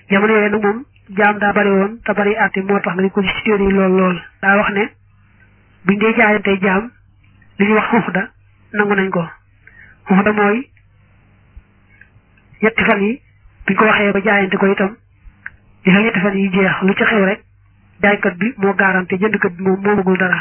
jamono yooyu nag moom jaam daa bari woon te bari àtte moo tax nga di ko ci téere yi lool lool daa wax ne buñ dee jaayante jaam li ñuy wax xuxda nangu nañ ko xuxda mooy ñetti fan yi biñ ko waxee ba jaayante ko itam li fa ñetti fan yi jeex lu ci xew rek jaaykat bi moo garanté jëndkat bi moom moomagul dara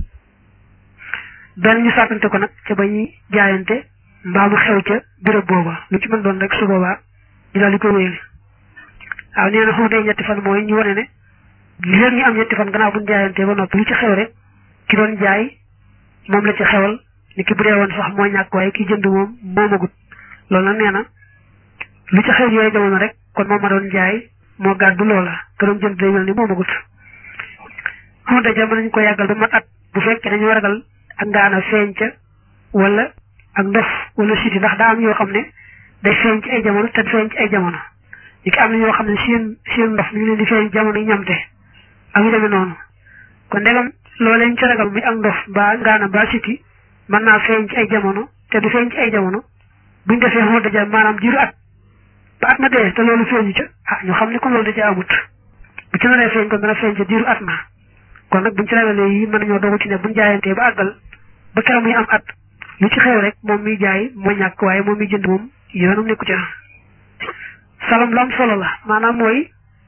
benn ñu sàkkante ko nag ca ba ñuy jaayante mbaa mu xew ca béréb booba lu ci mën doon rek su boobaa ñu daal di ko wéyal waaw nee na xuxda ñetti fan mooy ñu wane ne li leen ñu am ñetti fan gannaaw buñ jaayante ba noppi lu ci xew rek ki doon jaay moom la ci xewal ni ki bu dee woon sax moo ñàkk waaye ki jënd moom moomagut loolu nag nee na lu ci xew yooyu jamono rek kon moom ma doon jaay moo gàddu loola te doon jënd day mel ni moomagut xamante ja mën nañu ko yàggal ba mat at bu fekkee dañu ragal ak ngaana feeñ ca wala ak ndof wala siti ndax daa am yoo xam ne day feeñ ci ay jamono te feeñ ci ay jamono ñi ki am na ñoo xam ne seen seen ndof mi ngi leen di feeñ jamono yi ñamte ak yu demee noonu kon ndegam loolee ñu ci ragal muy ak ndof mbaa ngaana mbaa siti mën naa feeñ ci ay jamono te du feeñ ci ay jamono buñ defee xamante ja maanaam jiru at ba at ma dee te loolu feeñu ca ah ñu xam ne kon loolu da ca amut bu ci naree feeñ kon dana feeñ ca diiru at ma kon nag buñ ci ragalee yi mën nañoo dogu ci ne buñ jaayantee ba àggal ba keroog muy am at lu ci xew rek moom miy jaay moo ñàkk waaye moom miy jënd moom yoonam nekku ca salam lu am solo la maanaam mooy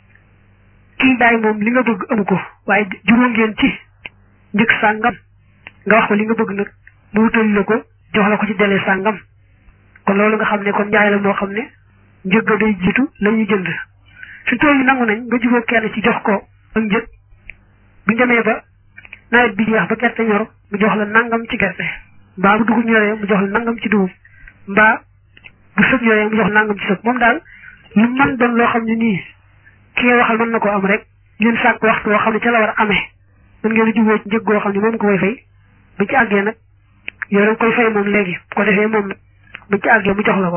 kii jaay moom li nga bëgg amu ko waaye juróom ngeen ci njëkk sàngam nga wax ko li nga bëgg nag mu wutali la ko jox la ko ci délai sàngam kon loolu nga xam ne kon njaay la moo xam ne njëg ga day jiitu la ñuy jënd fi tool yi nangu nañ nga jubóo kenn ci jox ko ak njëg buñ demee ba nawet bi jeex ba gerte ñor mu jox la nangam ci gerte mbaa bu dugub ñoree mu jox la nangam ci dugub mbaa bu sëb ñoree mu jox la nangam ci sëb moom daal lu man doon loo xam ne nii ki nga waxal mën na koo am rek ngeen sàkk waxtu woo xam ne ca la war a amee mën ngeen a jubóo ci njëg goo xam ne moom ko koy fay bu ci àggee nag yow danga koy fay moom léegi bu ko defee moom nag bu ci àggee mu jox la ko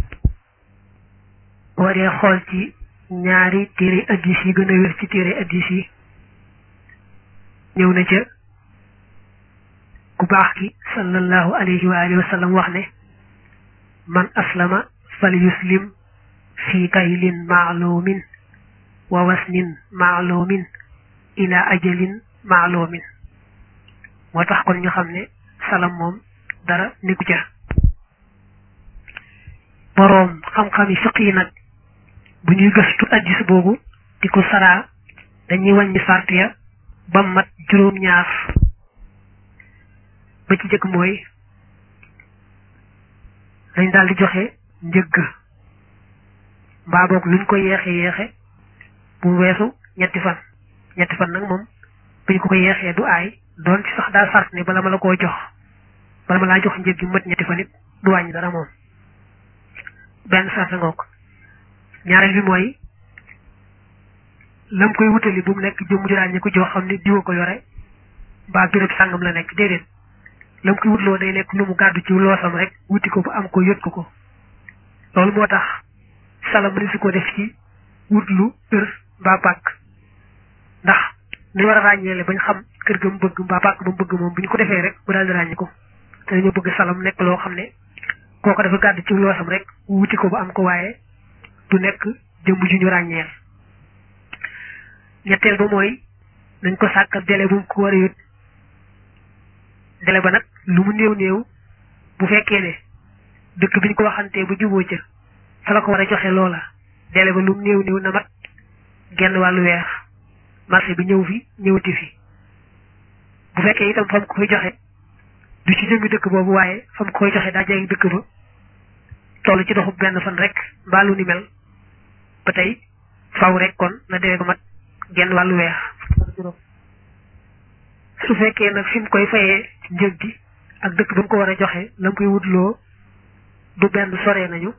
boo dee xool ci ñaari téere addis yi gën a wér ci téere addis yi ñëw na ca ku baax ki sallallahu alayhi wa alihi wa sallam wax ne man aslama fal yuslim fi kaylin maalumin wa wasnin maalumin ila ajalin maalumin moo tax kon ñu xam ne salam moom dara nekku ca boroom xam-xami fiq yi nag bu ñuy gëstu addis boobu di ko saraa dañuy wàññi sart ya ba mat juróom-ñaar ba ci jëkk mooy dañ daal di joxe njëgg mbaa boog luñ ko yeexe yeexe bu weesu ñetti fan ñetti fan nag moom buñ ko ko yeexee du aay doon ci sax daa sart ne bala ma la koo jox bala ma laa jox njëg gi mat ñetti fan it du wàññi dara moom benn sart ngoog ñaareel bi mooy lam koy wutali bu mu nekk jëmm ju ràññee ko joo xam ne diwa ko yore mbaa béréb sàngam la nekk déedéet lam koy wutloo day nekk lu mu gàddu ci loosam rek wuti ko ba am ko yot ko ko loolu moo tax salam mëni si ko def ci wutlu kër mbaa pàkk ndax ni war a ràññeele bañ xam kër ga mu bëgg mbaa pàkk ba mu bëgg moom bu ñu ko defee rek mu daal di ràññi ko te dañoo bëgg salam nekk loo xam ne kooko dafa gàddu ci loosam rek wuti ko ba am ko waaye du nekk jëmm ju ñu ràññeel ñetteel ba mooy nañ ko sàkkal délai bu mu ko war a yót délai ba nag lu mu néew néew bu fekkee ne dëkk bi ñu ko waxantee ba juboo ca fa la ko war a joxe loola délai ba lu mu néew néew na mat genn wàllu weer marché bi ñëw fi ñëwati fi bu fekkee itam fa mu ko koy joxe du ci jëmmi dëkk boobu waaye fa mu ko koy joxe daa jege dëkk ba toll ci doxu benn fan rek mbaa lu ni mel ba tey faw rek kon na délai ba mat genn wàllu weer su fekkee nag fi mu koy fayee ci njëg gi ak dëkk ba mu ko war a joxe la mu koy wutloo du benn soree nañu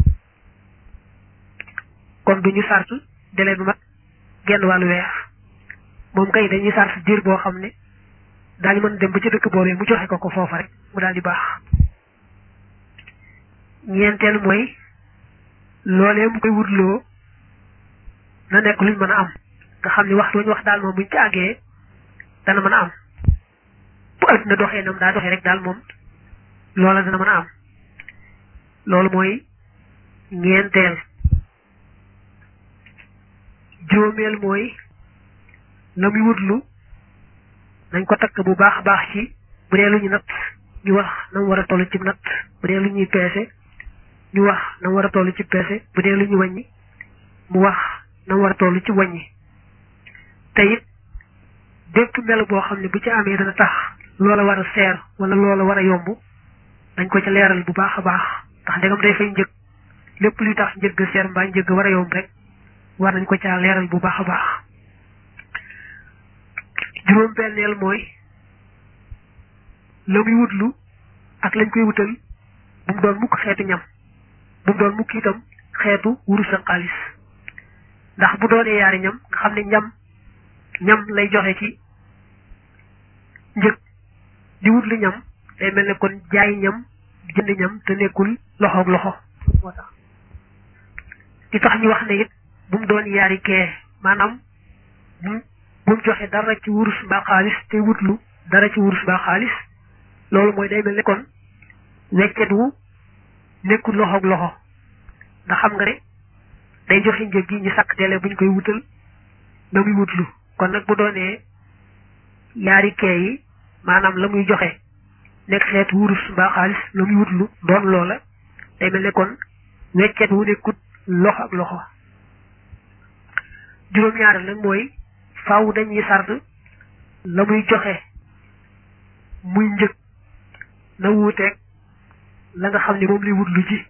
kon du ñu sart délai bi mat genn wàllu weer moom kay dañuy sart diir boo xam ne daañu mën dem ba ci dëkk boobee mu joxe ko ko foofa rek mu daal di baax ñeenteel mooy loolee mu koy wutloo na nekk luñ mën a am nga xam ni waxtu ñu wax daal moom buñ ci àggee dana mën a am bu adduna doxee nam daa doxee rek daal moom loola dana mën a am loolu mooy ñeenteel juróomeel mooy la muy wutlu nañ ko takk bu baax a baax ci bu dee lu ñu natt ñu wax na mu war a toll ci natt bu dee lu ñuy peese ñu wax na mu war a toll ci peese bu dee lu ñu wàññi mu wax na mu war a toll ci wàññi te it bépp melo boo xam ne bu ci amee dana tax loola war a seer wala loola war a yomb dañ ko ci leeral bu baax a baax ndax ndegam day fay njëg lépp luy tax njëgg seer mbaa njëgg war a yomb rek war nañ ko caa leeral bu baax a baax juróom benneel mooy la muy wutlu ak lañ koy wutal bu mu doon mukk xeetu ñam bu mu doon mukk itam xeetu wurus ak xaalis ndax bu doonee yaari ñam nga xam ne ñam ñam lay joxe ci njëg di wut lu ñam day mel ne kon jaay ñam jënd ñam te nekkul loxoog loxo moo tax di tax ñu wax ne it bu mu doon yaari kee maanaam bu bu mu joxe dara ci wurus mbaa xaalis te wutlu dara ci wurus mbaa xaalis loolu mooy day mel ne kon weccet wu nekkul loxoog loxo ndax xam nga ne day joxe njëg gi ñu sàkk teele buñ koy wutal na muy wutlu kon nag bu doonee yaari kee yi maanaam la muy joxe nekk xeetu wurus mbaa xaalis la muy wutlu doon loola day mel ne kon weccet wu nekkut loxo ak loxo juróom-ñaareel nag mooy faaw dañuy sart la muy joxe muy njëg na wuuteeg la nga xam ne moom lay wutlu ji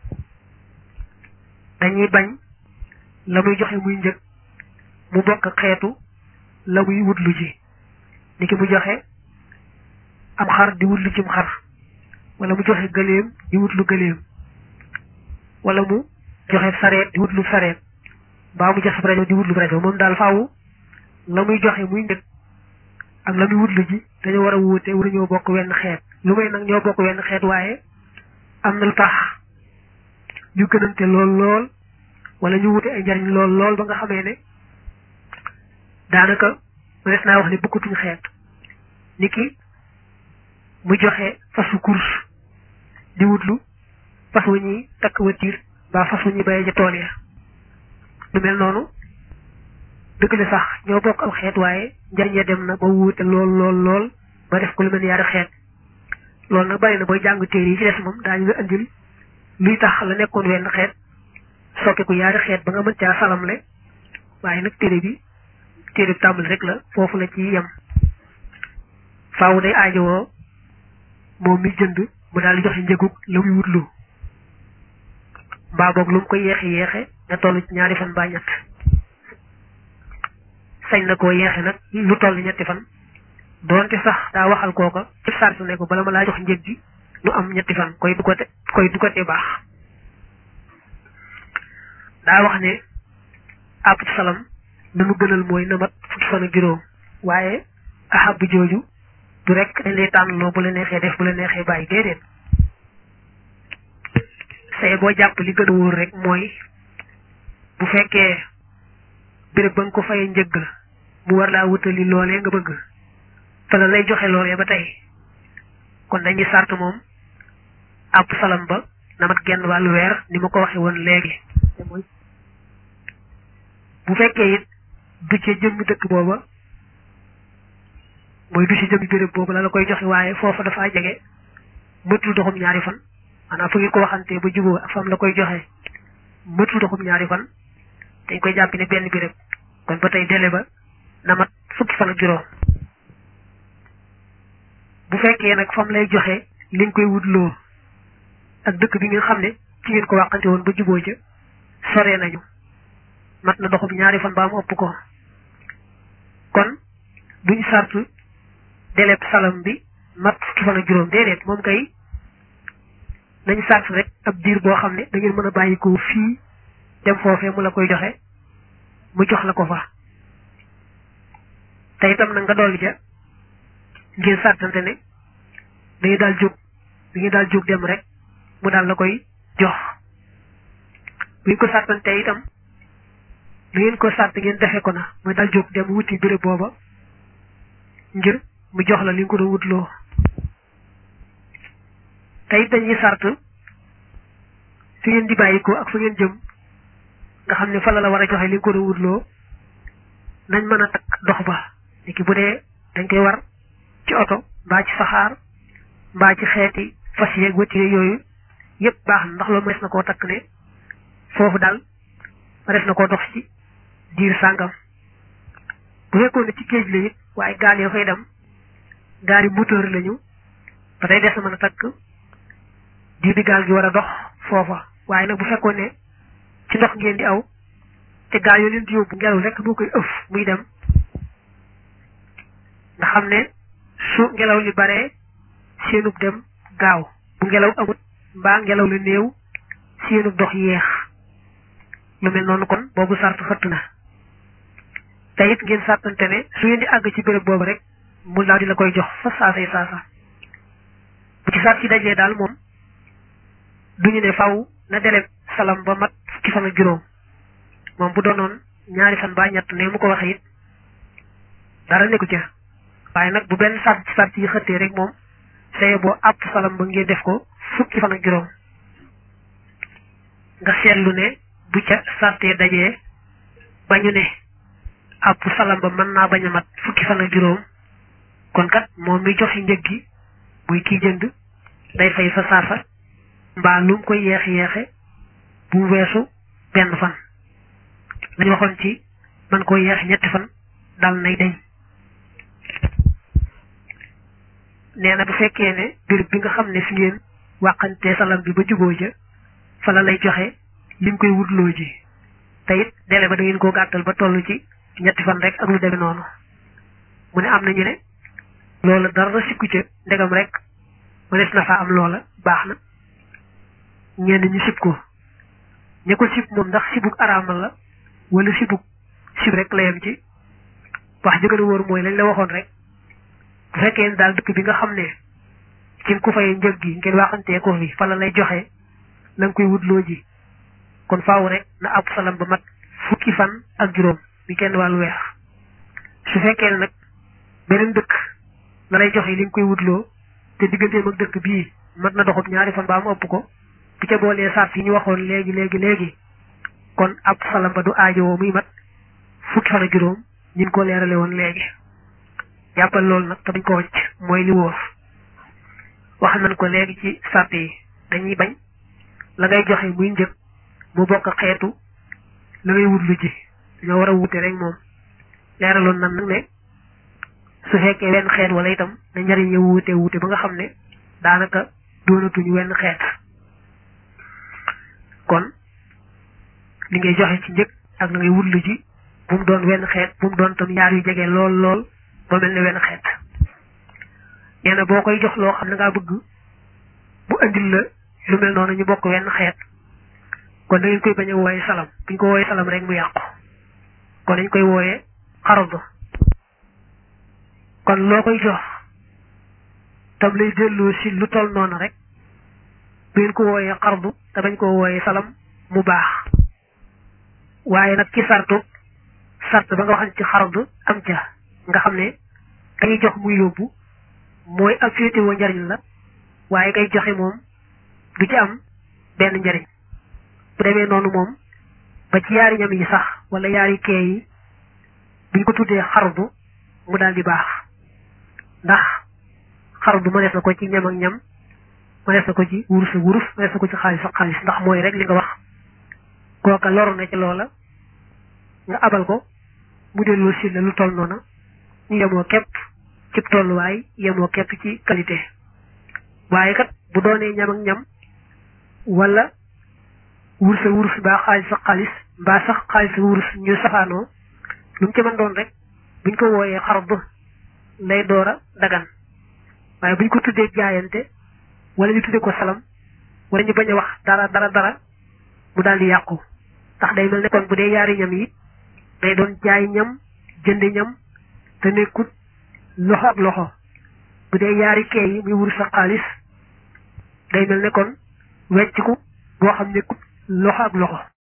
dañuy bañ la muy joxe muy njëg mu bokk xeetu la muy wutlu ji ni ki mu joxe am xar di wutlu cim xar wala mu joxe gëléem di wutlu gëléem wala mu joxe sareet di wutlu sareet mbaa mu joxe rajo di wutlu rajo moom daal faaw la muy joxe muy njëg ak la muy wutlu ji dañoo war a wuute wala ñoo bokk wenn xeet lu may nag ñoo bokk wenn xeet waaye am na lu tax ñu gënante lool lool wala ñu wute ay njariñ lool lool ba nga xamee ne daanaka mënees naa wax ne bokkatuñ xeet ni ki mu joxe fasu course di wutlu fas wu ñuy takk watiir mbaa fas wu ñuy bayee ca tool ya lu mel noonu dëgg la sax ñoo bokk aw xeet waaye njariñ ya dem na ba wuute lool lool lool ba def ko lu mel ni yaari xeet loolu nag bari na booy jàng téere yi ci des moom daañu la andil luy tax la nekkoon wenn xeet soppiku yaari xeet ba nga mën caa salamle waaye nag téere bi téere bi tàmbali rek la foofu la ci yem faaw day aajowoo moom mi jënd mu daal di joxe njëgug la muy wutlu mbaa boog lu mu ko yeexe yeexe nga toll ci ñaari fan mbaa ñett sañ na koo yeexe nag lu toll ñetti fan doonte sax daa waxal kooka ci sart ne ko bala ma laa jox njëg gi lu am ñetti fan koy du ko te koy du ko te baax daa wax ne àpp salam na mu gënal mooy na mat fukki fan ak juróom waaye ahab jooju du rek dañ lay tànn loo bu la neexee def bu la neexee bàyyi déedéet say boo jàpp li gën a wóor rek mooy bu fekkee béréb ba nga ko fayee njëgg la mu war laa wutali loolee nga bëgg fa la lay joxe loolee ba tey kon dañuy sart moom àpp salam ba na mat genn wàllu weer ni ma ko waxe woon léegi bu fekkee it du ca jëmmi dëkk booba mooy du ci jëmmi béréb boobu la la koy joxe waaye foofa dafa jege mëtul doxum ñaari fan maanaam fu ngeen ko waxantee ba juboo ak fam la koy joxe mëtul doxum ñaari fan dañ koy jàpp ne benn béréb kon ba tey délai ba na mat fukki fan ak juróom bu fekkee nag fam lay joxe li nga koy wutloo ak dëkk bi nga xam ne ci ngeen ko waxante woon ba juboo ca soree nañu mat na doxum ñaari fan ba mu ëpp ko kon buñ sartu deleb salam bi mat fukki fan ak juróom déedéet moom kay nañ sart rek ab diir boo xam ne da ngeen mën a bàyyi ko fii dem foofee mu la koy joxe mu jox la ko fa te itam nag nga dolli ja ngeen sartante ne dañuy daal jóg dañuy daal jóg dem rek mu daal la koy jox bu ñu ko sartante itam lu ngeen ko sart ngeen defe ko na mooy daal jóg dem wuti béréb booba ngir mu jox la li nga ko doon wutloo te it dañuy sart fi ngeen di bàyyi ko ak fa ngeen jëm nga xam ne fa la la war a joxe li nga ko doon wutloo nañ mën a takk dox ba niki bu dee dañ koy war ci oto mbaa ci saxaar mbaa ci xeeti fas yeeg wëttire yooyu yépp baax na ndax loolu ma des na koo takk ne foofu daal ma des na koo dox ci diir sàngam bu fekkoon ne ci géej la it waaye gaal yoo fay dem gaari moteur lañu ba tey des na mën a takk diir bi gaal gi war a dox foofa waaye nag bu fekkoon ne ci ndox ngeen di aw te gaal yoo leen di yóbbu ngelaw rek moo koy ëf muy dem nga xam ne su ngelaw li baree seenub dem gaaw bu ngelaw amut mbaa ngelaw la néew seenub dox yeex lu mel noonu kon boobu sart xëtt na te it ngeen sàttante ne su ngeen di àgg ci béréb boobu rek mu daal di la koy jox fa saasay saasa bu ci sart ci dajee daal moom duñu ne faw na deleb salam ba mat fukki fan ak juróom moom bu doonoon ñaari fan ba ñett ne mu ko waxe it dara nekku ca waaye nag bu benn sart ci sart yi xëttee rek moom saye boo àpp salam ba ngeen def ko fukki fan ak juróom nga seetlu ne bu ca sartee dajee ba ñu ne àpp salam ba mën naa bañ a mat fukki fan ak juróom kon kat moom mi joxe njëg gi muy kii jënd day fay fa saasa mbaa lu mu koy yeex yeexe bu weesu benn fan lañu waxoon ci man ko yeex ñetti fan dal nay dañ nee na bu fekkee ne béréb bi nga xam ne fi ngeen wàqantee salam bi ba juboo ja fa la lay joxe lim koy wutloo ji te it délai ba da ngeen koo gàttal ba toll ci ñetti fan rek ak lu demee noonu mu ne am nañu ne loola dara sikku ca ndegam rek mënees na faa am loola baax na ñenn ñu sib ko ña ko sib moom ndax sibuk araamal la wala sibuk sib rek la yem ci wax ji gën a wóor mooy lañ la waxoon rek bu fekkee daal dëkk bi nga xam ne ci ku fay njëg gi ngeen waxantee ko fi fa la lay joxe la nga koy wutloo ji kon faaw rek na ab salam ba mat fukki fan ak juróom bi kenn wàllu weex su fekkee ne nag beneen dëkk la lay joxe li nga koy wutloo te digganteem ak dëkk bii mat na doxub ñaari fan ba mu ëpp ko bu ca boolee sart yi ñu waxoon léegi léegi léegi kon ab salam ba du aajowoo muy mat fukki fan ak juróom ñin ko leerale woon léegi jàppal loolu nag te dañ ko wacc mooy li wóor wax nañ ko léegi ci sart yi dañuy bañ la ngay joxe muy njëg mu bokk xeetu la ngay wutlu ji dañoo war a wute rek moom leeraloon nan nag ne su fekkee wenn xeet wala itam na njariñ ya wuute wuute ba nga xam ne daanaka doonatuñu wenn xeet kon li ngay joxe ci njëg ak la ngay wutlu ji bu mu doon wenn xeet bu mu doon tam yaar yu jege lool lool ba mel ne wenn xeet nee na boo koy jox loo xam ne ngaa bëgg bu andil la lu mel noonu ñu bokk wenn xeet kon da ngeen koy bañ a wooye salam buñ ko wooye salam rek mu yàqu kon dañ koy wooye xarab kon loo koy jox tam lay delloo si lu toll noonu rek bu ngeen ko wooyee xardu te bañ koo wooyee salam mu baax waaye nag ci sartu sart ba nga waxan ci xardu am ca nga xam ne kañuy jox muy yóbbu mooy ak féetewoo njariñ la waaye kay joxe moom du ci am benn njariñ bu demee noonu moom ba ci yaari ñam yi sax wala yaari kee yi buñ ko tuddee xardu mu daal di baax ndax xardu mënees na ko ci ñam ak ñam mënees na ko ci wurus ak wurus mënees na ko ci xaalis ak xaalis ndax mooy rek li nga wax kooka loru na ci loola nga abal ko mu delloo si la lu toll noona ñu yemoo képp ci tolluwaay yemoo képp ci qualité waaye kat bu doonee ñam ak ñam wala wurus ak wurus mbaa xaalis ak xaalis mbaa sax xaalis ak wurus ñu safaanoo lu mu ci mën doon rek buñ ko wooyee xarab lay door a dagan waaye buñ ko tuddee jaayante wala ñu tuddee ko salam wala ñu bañ a wax dara dara dara mu daal di yàqu ndax day mel ne kon bu dee yaari ñam yi day doon jaay ñam jënd ñam te nekkut loxo ak loxo bu dee yaari kee yi muy wurus ak xaalis day mel ne kon wecciku boo xam nekkut loxo ak loxo